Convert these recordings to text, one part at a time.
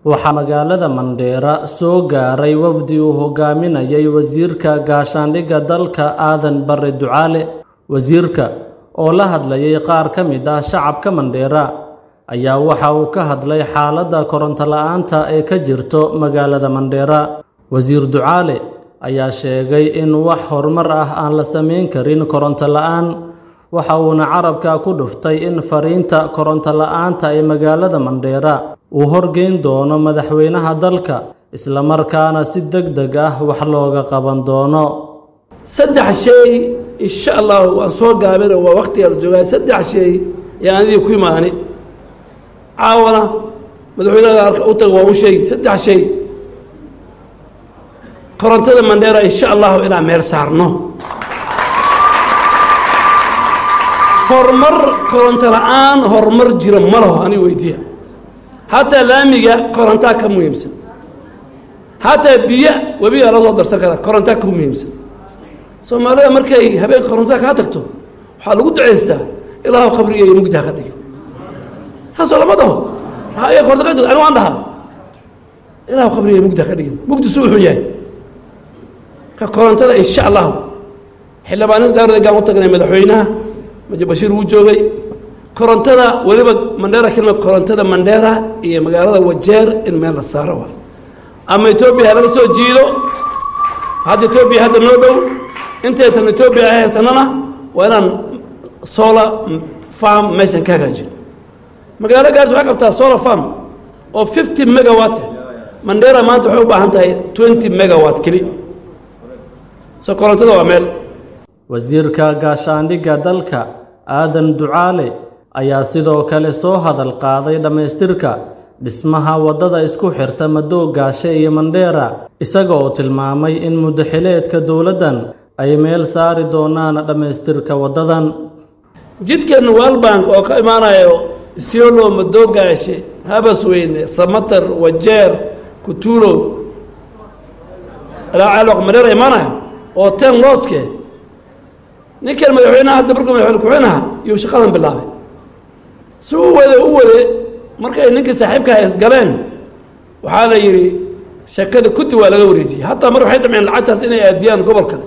waxaa magaalada mandheera soo gaaray wafdi uu hogaaminayay wasiirka gaashaandhigga dalka aadan bare ducaale wasiirka oo la hadlayay qaar ka mid ah shacabka mandheera ayaa waxa uu ka hadlay xaaladda koronto la'aanta ee ka jirto magaalada mandheera wasiir ducaale ayaa sheegay in wax horumar ah aan la samayn karin koronto la'aan waxa uuna carabka ku dhuftay in fariinta koronto la'aanta ee magaalada mandheera uu horgeyn doono madaxweynaha dalka islamarkaana si deg deg ah wax looga qaban doono saddex shay insha allah waan soo gaabina waa waktiga la joogaa saddex shay yaan adii ku imaani caawana madaxweynaha arka u taga waa u sheegi saddex shay korontada mandheera insha allahu inaan meel saarno horumar koronto la-aan horumar jira ma laho aniga weydiiya hataa laamiga korontaa ka muhiimsan hataa biyo webigaa la soo darsan karaa korontaa ka muhiimsan soomaalida markay habeen korontada kaa tagto waxaa lagu ducaystaa ilaahu qabriga iyo mugdi ha ka dhigi saasoo lama dhaho aya koronto ka jirto ani waan dhahaa ilaahu qabriga iyo mugdi ha ka dhigin mugdi suu xun yahay ka korontada insha allahu xildhibaanada daardegaan u tagnay madaxweynaha maji bashiir wuu joogay korontada weliba mandheera kelima korontada mandheera iyo magaalada wajeer in meel la saaro waa ama etoobiya ha laga soo jiido hadda etoobiya hadda noo dhow intaytan etoobiya ay haysanana waa inaan solar farm meeshan ka hagaajino magaalo gaars waxay qabtaa solar farm oo fifty megawatt mandheera maanta waxay u baahan tahay twenty megawatt keli so korontada waa meel wasiirka gaashaandhigga dalka aadan ducaale ayaa sidoo kale soo hadal qaaday dhammaystirka dhismaha waddada isku xirta madoogaashe iyo mandheera isaga oo tilmaamay in muddaxileedka dowladdan ay meel saari doonaan dhammaystirka waddadan jidkan walbank oo ka imaanayo isiolo madoogaashe habasweyne samatar wajeer kutuulo alaacaaloq mandheera imaanayo oo ten looske ninkan madaxweynaha hadda markuu madaxweyne ku-xinaha iyuu shaqadan bilaabay si u wade u wade markay ninkii saaxiibkaha isgaleen waxaa la yidhi shakada kuddi waa laga wareejiyey hataa mar waxay damceen lacagtaas inay aadiyaan gobol kale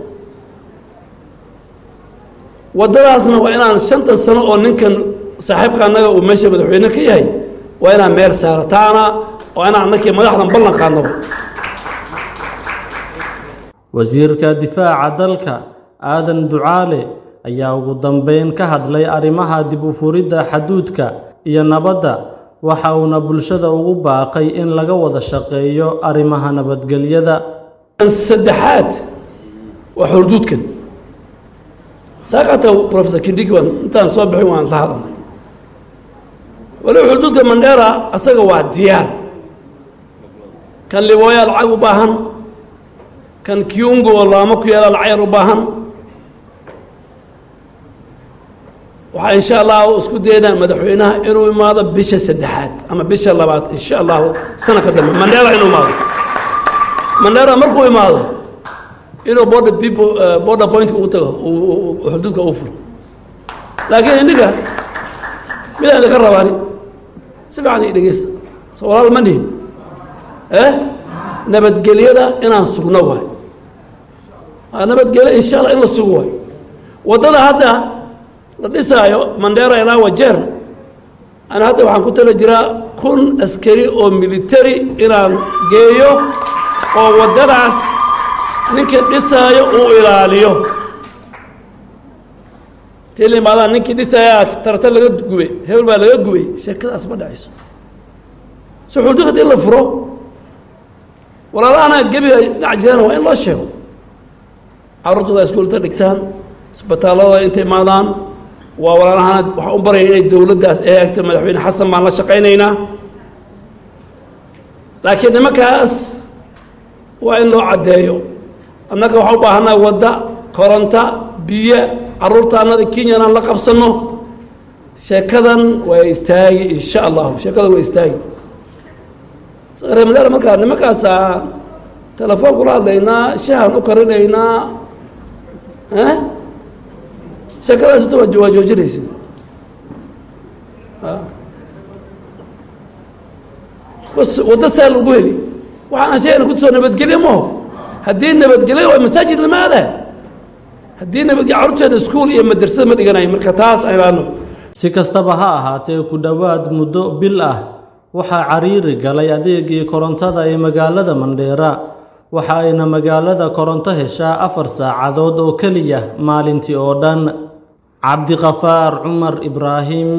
waddadaasna waa inaan shantan sano oo ninkan saaxiibka annaga uu meesha madaxweyne ka yahay waa inaan meel saara taana waa inaan annakii madaxdan ballan qaadnaba wasiirka difaaca dalka aadan ducaale ayaa ugu dambeyn ka hadlay arrimaha dib u furidda xaduudka iyo nabadda waxa uuna bulshada ugu baaqay in laga wada shaqeeyo arrimaha nabadgelyada saddexaad waa xulduudkan saaqata professor kindiki waan intaan soo bixin waan la hadalnay waliba xulduudka mandheera asaga waa diyaar kan libooya lacag u baahan kan kiungo oo laamo ku yaala lacayar u baahan waxaa insha allahu isku daynaa madaxweynaha inuu imaado bisha saddexaad ama bisha labaad insha allahu sanadka dambe mandheera inuu imaado mandheera markuu imaado inuu border people border point uu tago xuduudka uu furo laakiin indhiga midaan idinka rabaani si fiican i dhegeysta soo walaal ma nihin eh nabadgelyada inaan sugno waay nabadgelyo insha allah in la sugo waay waddada hadda la dhisaayo mandheera ilaa wajeer ana hadda waxaan ku tala jiraa kun askari oo military inaan geeyo oo waddadaas ninkii dhisaayo uu ilaaliyo tii la imaadaan ninkii dhisayaa tarata laga gubay hebel baa laga gubay sheekadaas ma dhacayso so xuldu haddii la furo walaalahana gebiga dhinac jiraan waa in loo sheego carruurtooda iskuulta dhigtaan isbitaallada intay imaadaan waa walaalahana waxaan u baraya inay dowladdaas ee agto madaxweyne xasan baan la shaqaynaynaa laakiin nimankaas waa in loo caddeeyo annaga waxaan u baahanaa wadda koronta biyo carruurta annada kenyan aan la qabsanno sheekadan waa istaagi insha allahu sheekadan waa istaagi reemadaara markaa nimankaasaan telefoon kula hadlaynaa shahan u karinaynaa sheekadaasita waa joojinaysa waddo saa lagu heli waxaan sheegayna kutusoo nabadgelyo maho haddii nabadgelyo waa masaajid lama aadayo haddii nabadgelyo carruurteeda iskuul iyo madrasada ma dhiganayo marka taas aybaano si kastaba ha ahaatee ku dhowaad muddo bil ah waxaa cariiri galay adeegii korontada ee magaalada mandheera waxa ayna magaalada koronto heshaa afar saacadood oo keliya maalintii oo dhan cabdiqafaar cumar ibraahim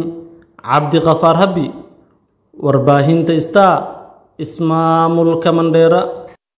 cabdiqafaar habi warbaahinta star ismaamulka mandheera